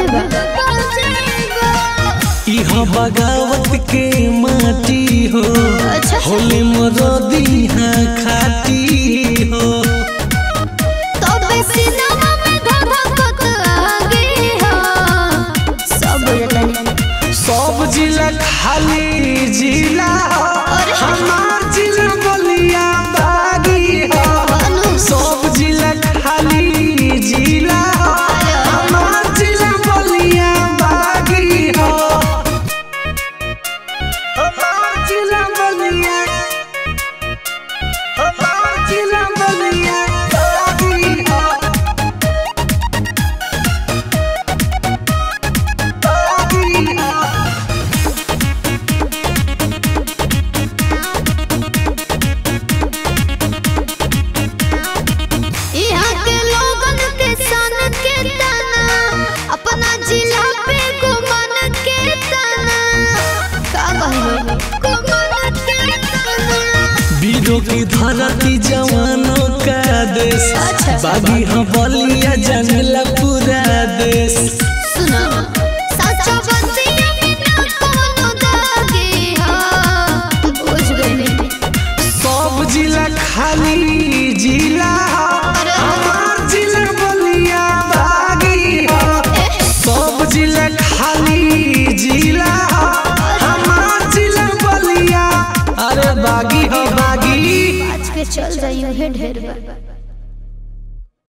बा इहाँ बगावत के माटी हो अच्छा। होले मरदी हाँ खाती हो तबे सिनेमा में धधकत आगे हो सब बुझतनी सब जिला खाली जिला अरे। हमार जिला बलिया बागी हो अनु सब जिला खाली जिला हमार जिला बलिया बागी हो हमार जिला बलिया हमार जिला बलिया बागी हो बागी हो यहाँ के लोगन के सन के तना अपना जिला पे गुमान के तना का कहलो गुमान के तना वीरों की धरती जवानों का देश अच्छा। बागी हम बलिया जंगला पूरा देश सुना सच्चा बंदिया में ना कोनो दागे हो बुझ गई सब जिला खाली जिला अरे। हमार जिला बलिया बागी हो सब जिला खाली जिला हमार जिला बलिया अरे बागी हो बागी आज के चल जाइयो हे ढेर बा